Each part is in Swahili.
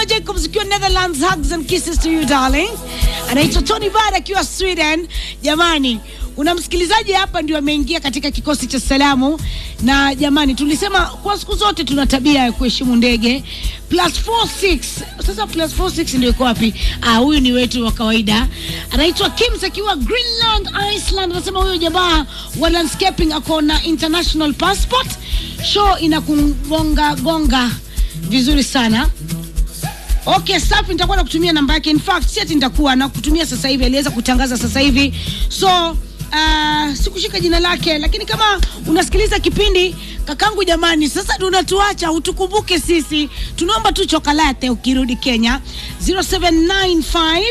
Juma Jacobs ukiwa Netherlands, hugs and kisses to you darling. Anaitwa Tony Bad akiwa Sweden. Jamani, kuna msikilizaji hapa ndio ameingia katika kikosi cha salamu, na jamani, tulisema kwa siku zote tuna tabia ya kuheshimu ndege. Plus 46 sasa, plus 46 ndio iko wapi? Ah, huyu ni wetu wa kawaida, anaitwa Kims akiwa Greenland, Iceland. Anasema huyo jamaa wa landscaping ako na international passport. Show inakugonga gonga vizuri sana. Okay, safi, nitakuwa nakutumia namba yake. In fact, si ati nitakuwa nakutumia sasa hivi, aliweza kutangaza sasa hivi, so uh, sikushika jina lake, lakini kama unasikiliza kipindi kakangu, jamani, sasa tunatuacha utukumbuke sisi, tunaomba tu chokolate ukirudi Kenya 0795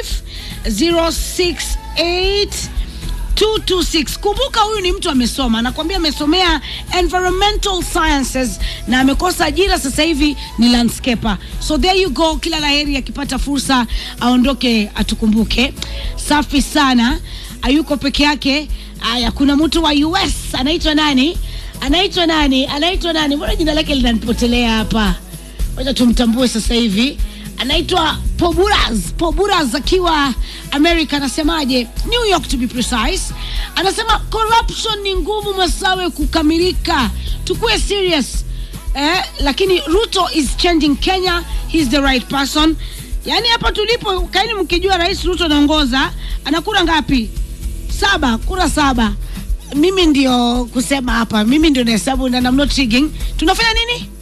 068 226. Kumbuka huyu ni mtu amesoma, nakwambia amesomea environmental sciences na amekosa ajira sasa hivi ni landscaper. So there you go, kila laheri akipata fursa aondoke atukumbuke. Safi sana, hayuko peke yake. Aya, kuna mtu wa US anaitwa nani? Anaitwa nani? Anaitwa nani? Mbona jina lake linanipotelea hapa? Wacha tumtambue sasa hivi anaitwa Poburaz. Poburaz akiwa America, anasemaje? New York to be precise. Anasema corruption ni ngumu Masawe kukamilika, tukue serious eh, lakini Ruto is changing Kenya, he's the right person. Yaani hapa tulipo, kaini mkijua Rais Ruto anaongoza, ana kura ngapi? Saba, kura saba. Mimi ndio kusema hapa, mimi ndio nahesabu na I'm not rigging. Tunafanya nini?